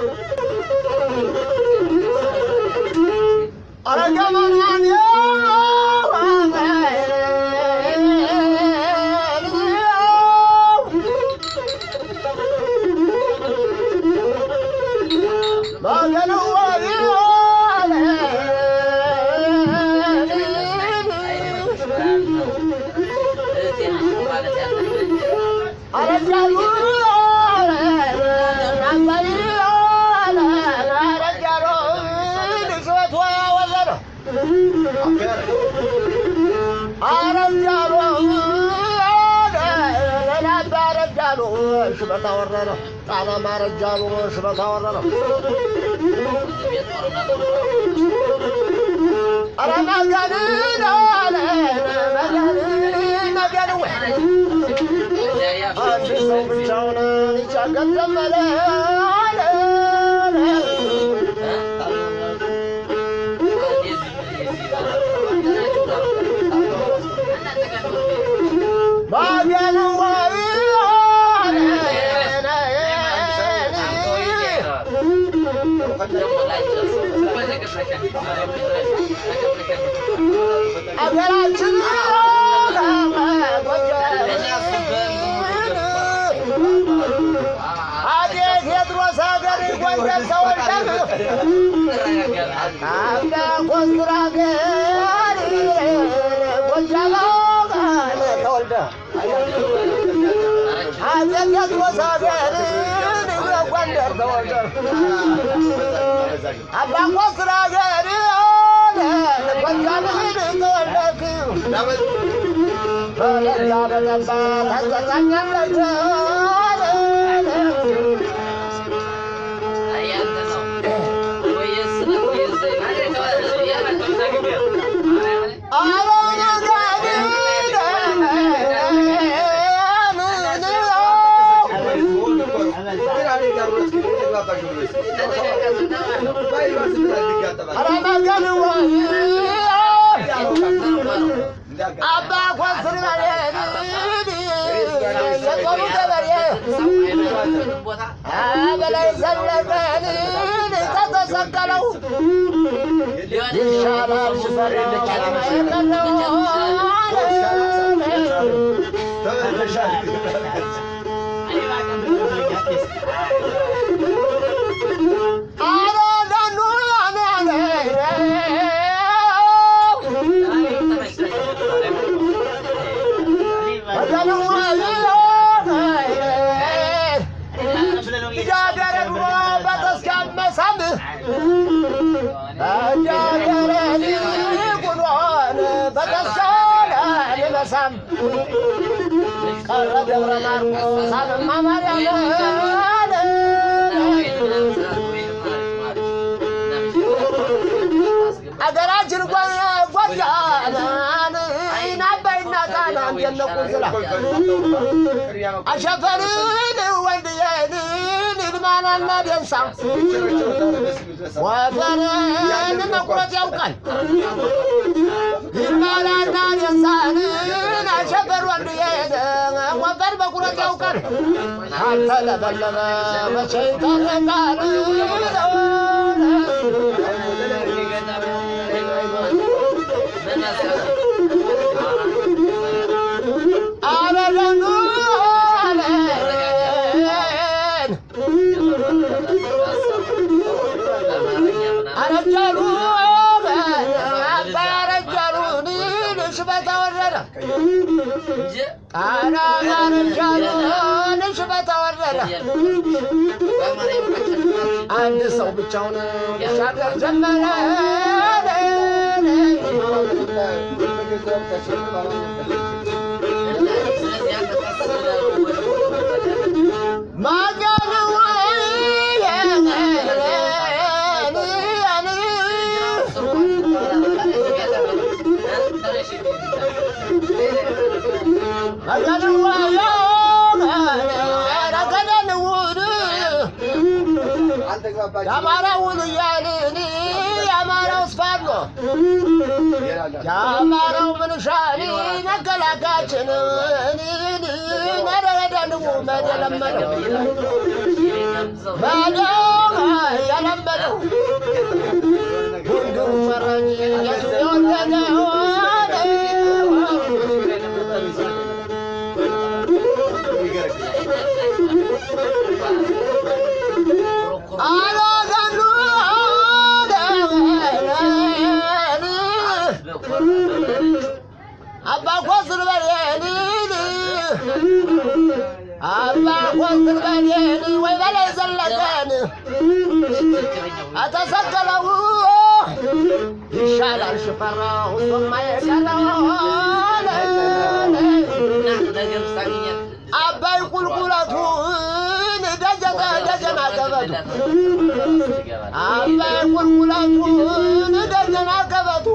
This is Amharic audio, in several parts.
አረገመናን ሽበታ ወረረ ጣና ማረጃሉ ሽበታ ወረረ ኧረ መገን አለ መገን መገን ወይ አንድ ሰው ብቻውን ሊቻገር ጀመረ መገን ወይ አገራችን አጤ ቴዎድሮስ ሀገር ጎንደር ተወልደህ አባ ኮስትራ ሀገር ጎጃም ተወልደህ አጤ ቴዎድሮስ ሀገር ጎንደር ተወልደህ አባ ኮስትራ ሀገር ጎጃም ተወልደህ በለዛ በገባ ታስጠጣኛለህ አባ ኮስር የጦሩ ገበሬ በላይ ዘለቀን ተተሰቀለው ይሻላል ልጃገረድ ሆኖ በተስካመሳም ልጃገረድ ሆኖን በተስካለ ልመሳም ቀረ ደብረ ማርቆስ አለማ ማርያም አገራችን ጎጃም ናባይና ጣና እንደነቁ ዝላ አሸፈርን ወንድየን ልማናና ደንሳ ወፈርን መቁረጥ ያውቃል ልማናና ደንሳን አሸፈር ወንድየን ወፈር መቁረጥ ያውቃል አልተለበለበ መቼ ይታረቃል አበለኑ አለን አረጃሉ አባረጃሉ ንሽበታ ወረደ ጣና አረጃሉ ንሽበታ ወረደ አንድ ሰው ብቻውን ሻገር ጀመረ የአማራውን እያልን የአማራው ስፋሎ የአማራው ምንሻኒ መከላካችን ነረደንቡ መደለመነው መደው ጉንግሩ ፈረኝ የቱ የወደደው አላገሉ አባ ኮስር በሌን አባ ኮስር በሌን ወይ በላይ ዘለቀን አተሰቀለው ይሻላል ሽፈራው እሱማ የቀረው አባይ ቁልቁለቱን ደጀተ ደጀና ገበቱ አባይ ቁልቁለቱን ደጀና ገበቱ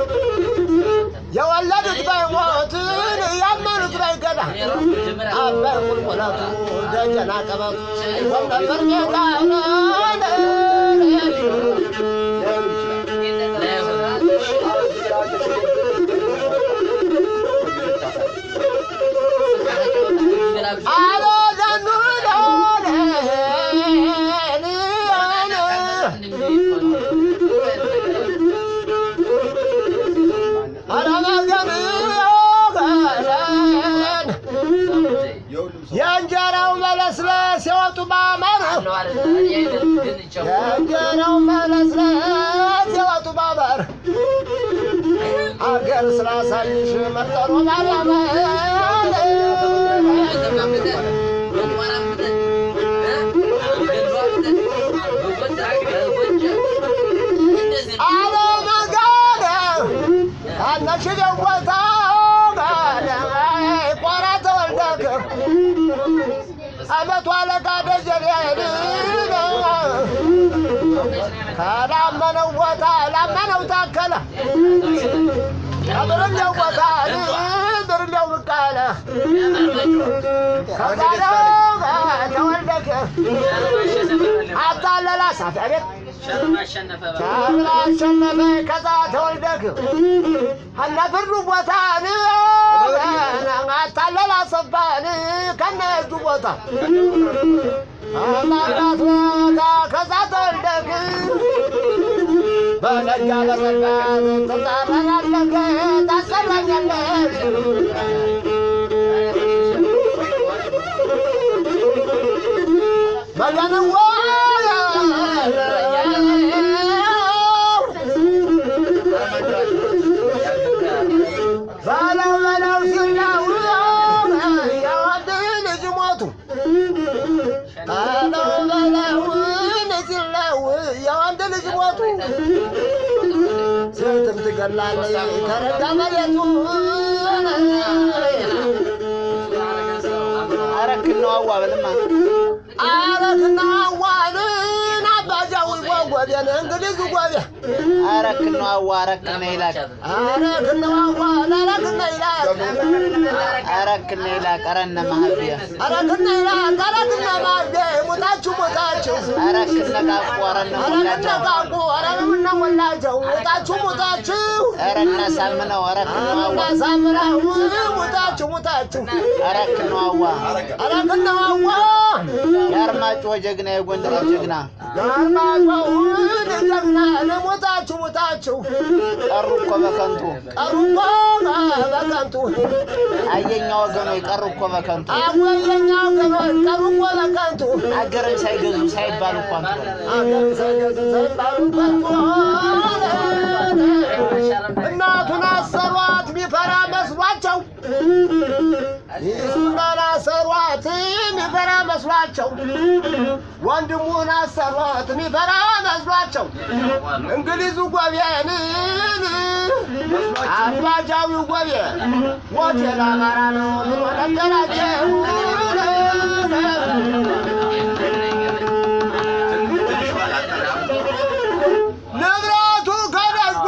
የወለዱት ባይሞትን ያመኑት ባይገዳ አባይ ቁልቁለቱ ደጀና ቀበቱ ይሆን ነበር ሜዳ አሎ ዘኑ የእንጀራው መለስለስ የወጡ ማመር የእንጀራው መለስለስ የወጡ ማመር አገር ስላሳይሽ መጠሩ ማርያም አለመጋደ አነሽ ደወታ ቆራ ተወልደክ አመቱ አለቃ ደጀኔን ከላመነው ቦታ ላመነው ታከለ ብርሌው ቦታ ብርሌው ብቃለ ከዛለው ተወልደክ አታለላ ሳፊ አቤት ቻብላ አሸነፈ ከዛ ተወልደክ እነ ብሩ ቦታን አታለላ ሰባን ከነ እጁ ቦታ አማራት ቦታ ከዛ ተወልደክ በነጋ ለመጋት ትጠራኛለህ ታሰራኛለህ መገንዋ በለው በለው ሲለው የወንድ ልጅ ሞቱ በለው በለውን ሲለው የወንድ ልጅ ሞቱ ሴትም ትገላለች ከረጋ መሬቱ አረክነው አዋ በልማ አረክና ዋንን አባጃዊ ጎጎቤን እንግሊዝ ጎቤ አረክነው አዋ አረክነ ይላቅ አረክና ዋን አረክና ይላል አረክነ ይላቅ አረነ ማህቢያ አረክና ይላል አረክና ማርጌ ሙታችሁ ሙታችሁ አረክነ ቃቁ አረነ አረክና ሞላቸው ቃቁ አረምና ሞላቸው ሙታችሁ ሙታችሁ አረነ ሳምነው አረክነው አዋ ሳምራው ሙታችሁ ሙታችሁ አረክነው አዋ አረክና ዋ የአርማጭሆ ጀግና የጎንደር ጀግና ጋርማቸውን ጀግና ለሞታችሁ ሙታችሁ ቀሩ እኮ በከንቱ ቀሩኮ በከንቱ አየኛ ወገኖች ቀሩ እኮ በከንቱ አወየኛው ገኖች ቀሩኮ በከንቱ አገርን ሳይገዙ ሳይባሉ እኮ አንቱ አገር ሰገድ ሳይባሉ ከንቱ እናቱን አሰሯት ሚፈራ መስሏቸው ሚስቱን አሰሯት ሚፈራ መስሏቸው ወንድሙን አሰሯት ሚፈራ መስሏቸው እንግሊዙ ጎቤን አባጃዊው ጎቤ ሞቴል አማራ ነው ብሎ ነገራቸው ንብረቱ ከደጁ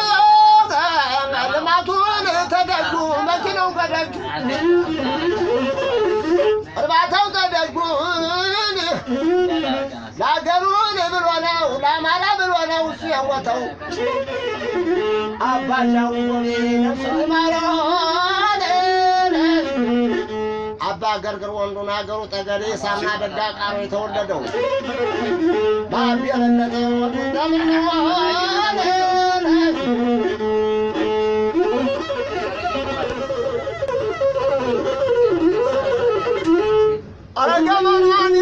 ልማቱን ተደጁ መኪናው ከደጁ እርባታው ከደጁን ለአገሩን ብሎ ነው ለአማራ ብሎ ነው እሱ የሞተው አባጃው ነፍሱ ይማረን አባ ገርግር ወንዱን ሀገሩ ጠገዴ ሳምና ደጋ ቃሮ የተወለደው ባቢ የበለጠ ወንዱ እንደምንዋለ አረገመናን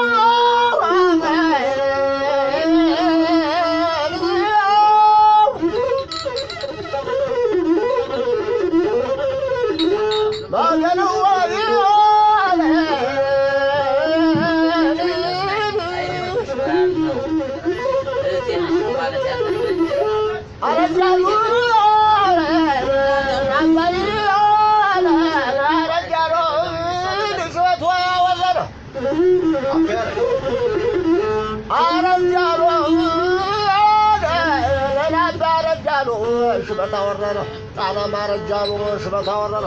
ሽበታ ወረደ ጣና ማረጃሉ ሽበታ ወረደ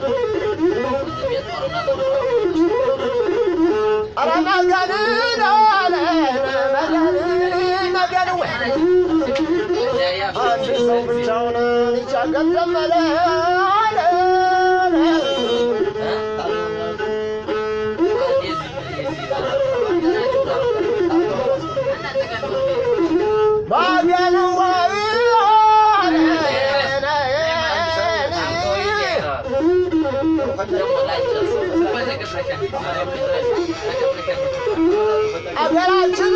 ኧረ መገን አለ መገን መገን ወይ አንድ ሰው ብቻውን ሊቻገር ጀመረ መገን ወይ አገራችን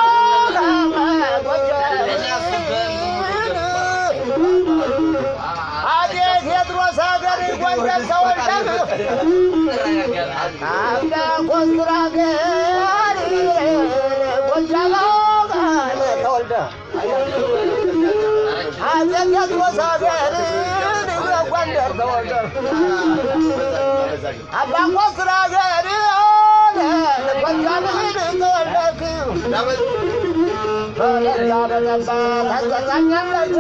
አጤ ቴዎድሮስ ሀገር ጎንደር ተወልደህ አባ ኮስትራ ሀገር ጎጃም ተወልደህ አጤ ቴዎድሮስ ሀገር ጎንደር ተወልደህ አባ ኮስትራ ሀገር ጎጃም ተወልደህ በለጋ በጠባ ታስጠጣኛለች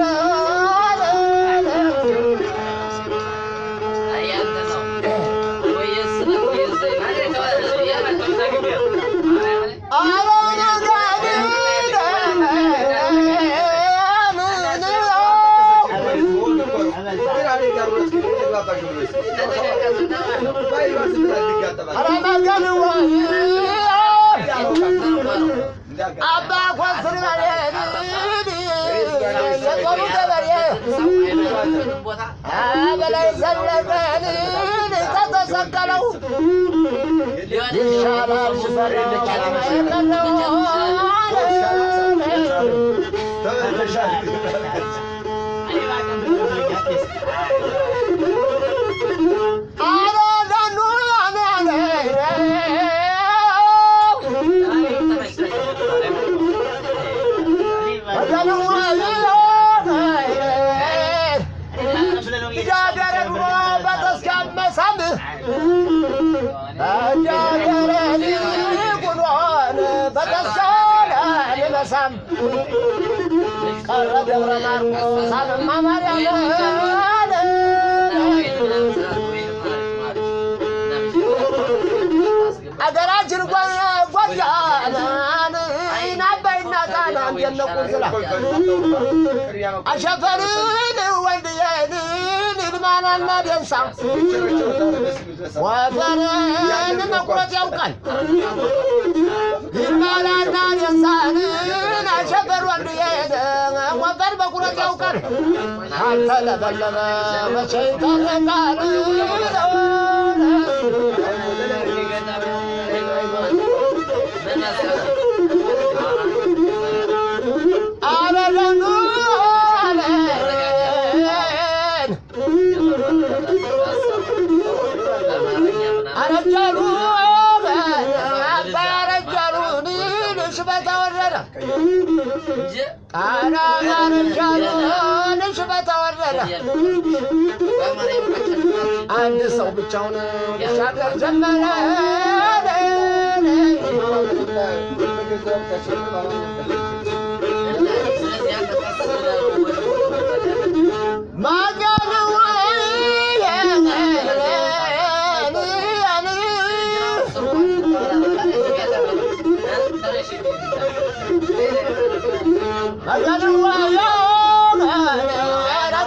አባ ኮስር የጦሩ ገበሬ በላይ ዘለቀን ተተሰቀለው ይሻላል ልጃገረድ ሆኖ በተስካመሳም ልጃገረድ ሆኖን በተስካለ ልመሳም ቀረ ደብረ ማርቆስ አለማ ማርያም አገራችን ጎጃም አባይና ጣና እንደነቁ ዝላ አሸፈርን ወንድዬን ይልማናና ደንሳ ወፈርን መቁረጥ ያውቃል ይልማናና ደንሳን አሸፈር ወንድዬን ወፈር መቁረጥ ያውቃል አልተለበለበ መቼ ይታረቃል አበበኑ አለን አረጃሉ አባ አረጃሉን ሽበት አወረደ ቃና አረጃሉን ሽበት አወረደ አንድ ሰው ብቻውን ሊሻገር ጀመረ ማገን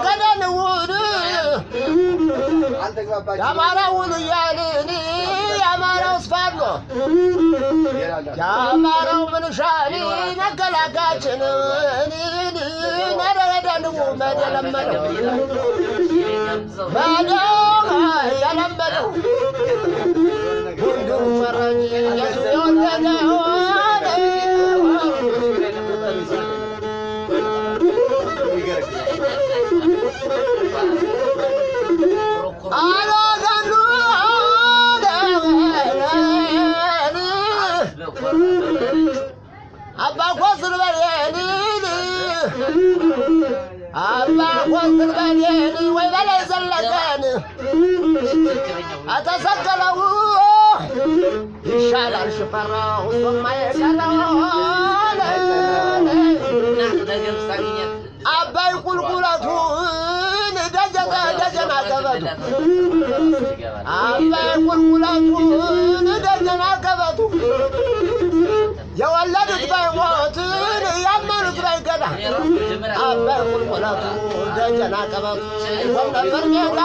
የአማራውን እያልን ፋኖ የአማራው ምንሻኒ መከላካችን ነረዳንቡ መድ የለመደው መድ የለመደው ሁንዱሩ መራኝ የወደደው አላጋሉ አባ ኮስር በሌኒ አባ ኮስር በሌኒ ወይ በላይ ዘለቀን አተሰቀለው ይሻላል ሽፈራው እሱማ የቀረው አባይ ቁልቁለቱን ደጀተ ደጀና ገበቱ አባይ ቁልቁለቱን ደጀና ገበቱ የወለዱት ባይሞትን ያመኑት ባይገዳ አባይ ቁልቁለቱ ደጀና ገበቱ ይሆን ነበር ሜዳ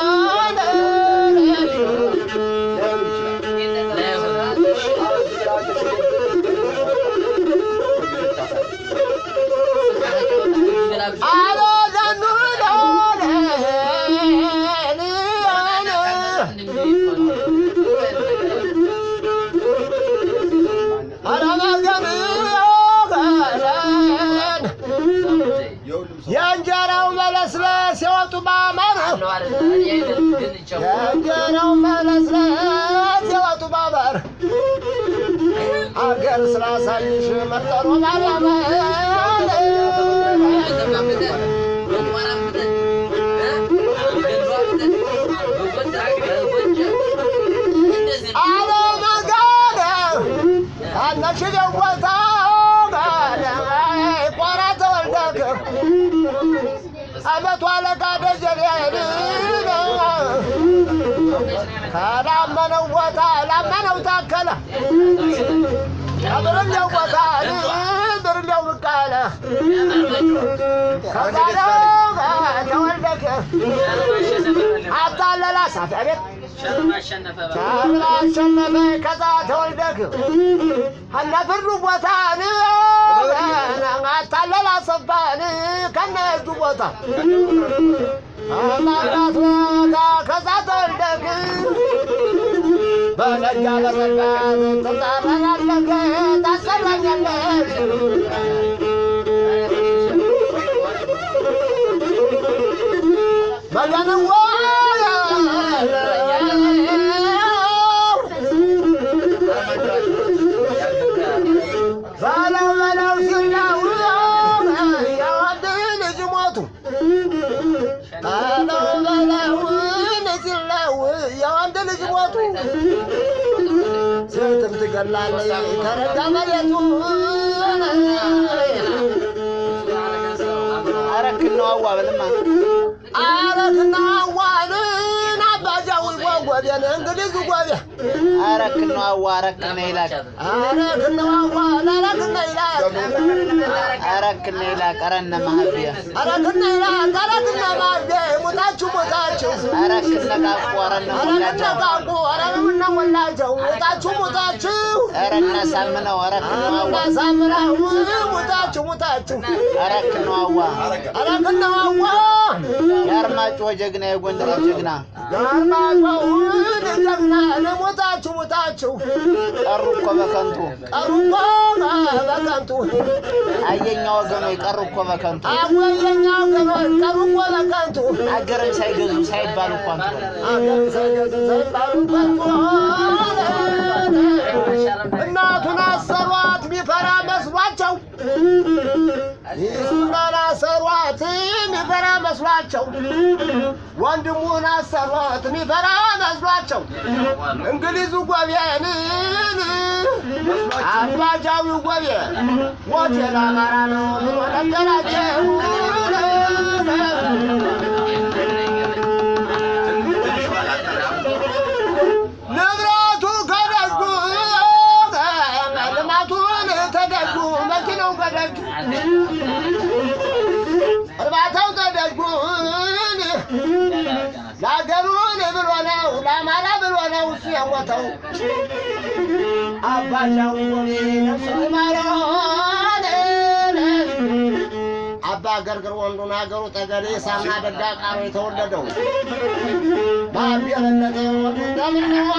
አሎ ዘኑ የእንጀራው መለስለስ የወጡ ማመር የእንጀራው መለስለስ የወጡ ማመር አገር ስላሳይሽ መጠሩ ማርያም አለ መጋደ አነሽደው ቦታ ቆራ ተወልደክ አመቱ አለቃ ደጀኔን ከላመነው ቦታ ላመነው ታከለ ብርሌው ቦታ ብርሌው ብቃለ ከዛሬው ተወልደክ አታለላ ሳፊ ቤት ቻብላ አሸነፈ ከዛ ተወልደክ እነ ብሩ ቦታን አታለላ ሰባን ከነ እጁ ቦታ አማራት ቦታ ከዛ ተወልደክ በነጋ በነጋ ትጠራራለህ ታሰራኛለህ መገንዋ በለው በለው ሲለው የወንድ ልጅ ሞቱ በለው በለውን ሲለው የወንድ ልጅ ሞቱ ሴትም ትገላለች ተረጋ መሬቱ አረክነው አዋ በልማ አረክና ዋንን አባጃዊ ጎጎቤን እንግሊዝ ጎቤ አረክነው አዋ አረክነ ይላቅ አረክና ዋን አረክና ይላል አረክነ ይላቅ አረነ ማህቢያ አረክና ይላል አረክና ማርዴ ሙታችሁ ሙታችሁ አረክነ ቃቁ አረነ አረክና ሞላቸው ቃቁ አረክና ሞላቸው ሙታችሁ ሙታችሁ አረነ ሳምነው አረክነው አዋ ሳምራው ሙታችሁ ሙታችሁ አረክነው አዋ አረክና ዋዋ የአርማጭሆ ጀግና የጎንደር ጀግና ጋርማቸውን ጀግና ለሞታችሁ ሙታችሁ ቀሩ እኮ በከንቱ ቀሩ እኮ በከንቱ አየኛ ወገኖች ቀሩ እኮ በከንቱ አወየኛው ገኖች ቀሩ እኮ በከንቱ አገርን ሳይገዙ ሳይባሉ እኮ አንቱ አገር ሳይገዙ ሳይባሉ ከንቱ እናቱን አሰሯት ሚፈራ መስሏቸው ሚስቱን አሰሯት ሚፈራ መስሏቸው ወንድሙን አሰሯት ሚፈራ መስሏቸው እንግሊዙ ጎቤን አባጃዊው ጎቤ ሞቴል አማራ ነው ብሎ ነገራቸው ንብረቱ ከደጁ ልማቱን ተደጁ መኪናው ከደጁ እርባታው ተደጁን ለአገሩን ብሎ ነው ለአማራ ብሎ ነው እሱ የሞተው አባጃው ጎቤ ነፍሱ ይማረን አባ ገርግር ወንዱን አገሩ ጠገዴ ሳምና ደጋ ቃሮ የተወለደው በአብ የበለጠ ወንዱ እንደምንዋ